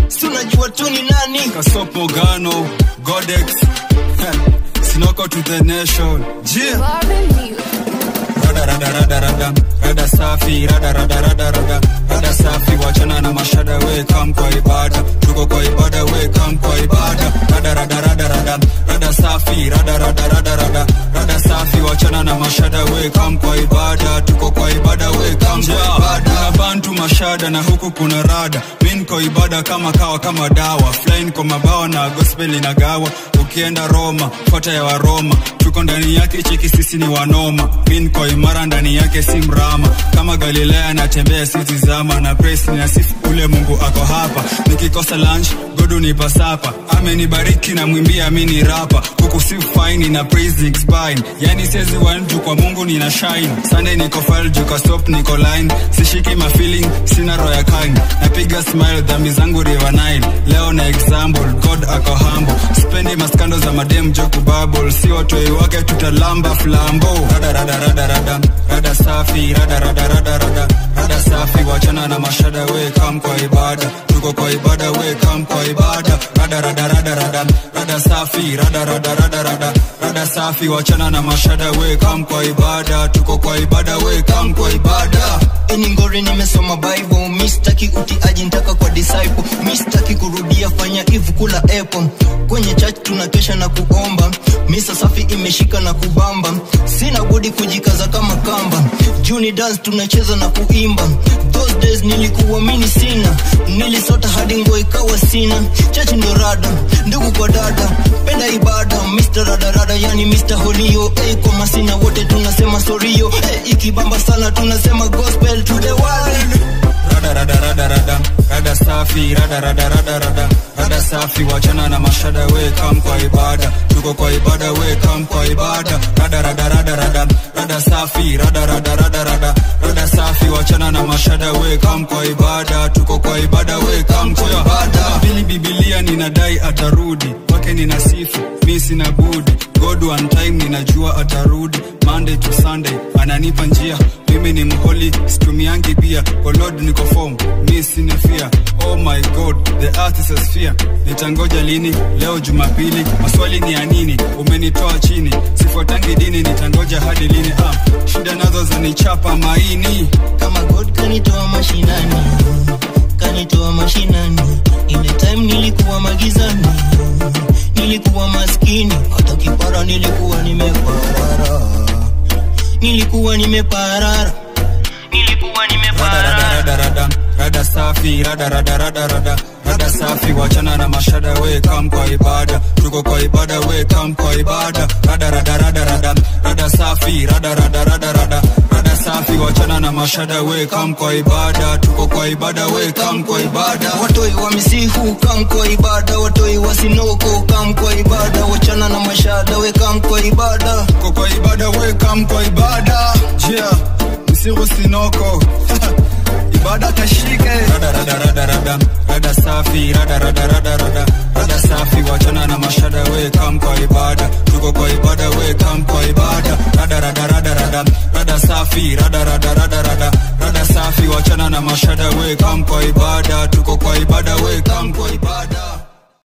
si unajua tu ni nani Kasop Mogano, Godex, Sinoko to the nation. Yeah. Rada rada rada rada rada safi rada rada rada rada rada safi wachana na mashada we kam kwa ibada tuko kwa ibada we kam kwa ibada rada rada rada rada rada safi rada rada rada rada rada safi wachana na mashada we kam kwa ibada tuko kwa ibada we kam kwa ibada kuna bantu mashada na huku kuna rada min kwa ibada kama kawa kama dawa flying kwa mabawa na gospel inagawa ukienda Roma fuata ya Waroma tuko ndani yake cheki sisi ni wanoma min kwa imara ndani yake si mrama kama Galilea natembea sitizama na praise na sifu ule Mungu ako hapa nikikosa lunch godu ni pasapa amenibariki na mwimbia mi ni rapa huku si fine na praise spine yani siwezi wanju kwa Mungu nina shine Sunday niko file juka stop niko line sishiki ma feeling sina roho ya kind napiga smile dhambi zangu river Nile leo na example God ako humble spendi maskando za madem joku bubble si watoi wake tutalamba flambo rada rada rada rada rada safi rada rada rada rada rada safi wachana na mashada we kam kwa ibada tuko kwa ibada we kam kwa ibada rada rada rada rada rada safi rada rada rada rada rada safi wachana na mashada we kam kwa ibada tuko kwa ibada we kam kwa ibada ini ngori nimesoma bible mistaki utiaji ntaka kwa disciple mistaki kurudia fanya ivu kula apple kwenye church tunakesha na kuomba misa safi imeshika na kubamba sina budi kujikaza kama kamba juni dance tunacheza na kuimba those days nilikuwa mini sina nilisota hadi nguo ikawa sina chachi ndo rada ndugu kwa dada penda ibada mr radarada yani mr holio hey, kwa masina wote tunasema sorio hey, ikibamba sana tunasema gospel to the world rada rada rada rada rada safi rada rada rada rada rada safi wachana na mashada we kam kwa ibada tuko kwa ibada we kam kwa ibada rada rada rada rada rada safi rada rada rada rada rada safi wachana na mashada we kam kwa ibada tuko kwa ibada we kam kwa ibada bili bibilia ninadai atarudi kwake nina sifu mi sina budi god one time ninajua atarudi monday to sunday ananipa njia mimi ni mholi situmiangi pia oh lord niko form mi sina fear oh my god the earth is a sphere nitangoja lini leo jumapili maswali ni ya nini umenitoa chini sifuatangi dini nitangoja hadi lini ah, shida nazo zanichapa maini kama god kanitoa mashinani kanitoa mashinani ile time nilikuwa magizani nilikuwa maskini hata kipara nilikuwa nimeparara nilikuwa nimeparara nilikuwa nimeparara rada rada rada safi rada rada rada rada rada safi wachana na mashada we kam kwa ibada tuko kwa ibada we kam kwa ibada rada rada rada rada rada safi rada rada rada rada rada safi wachana na mashada we kam kwa ibada tuko kwa ibada we kam kwa ibada watoi wa misihu kam kwa ibada watoi wa sinoko kam kwa ibada wachana na mashada we kam kwa ibada tuko kwa ibada we kam kwa ibada yeah msiru sinoko ibada kashike rada rada rada rada rada safi rada rada rada rada rada safi wachana na mashada we kam kwa ibada tuko kwa ibada we kam kwa ibada rada rada rada rada rada safi rada rada rada rada rada safi wachana na mashada we kam kwa ibada tuko kwa ibada we kam kwa ibada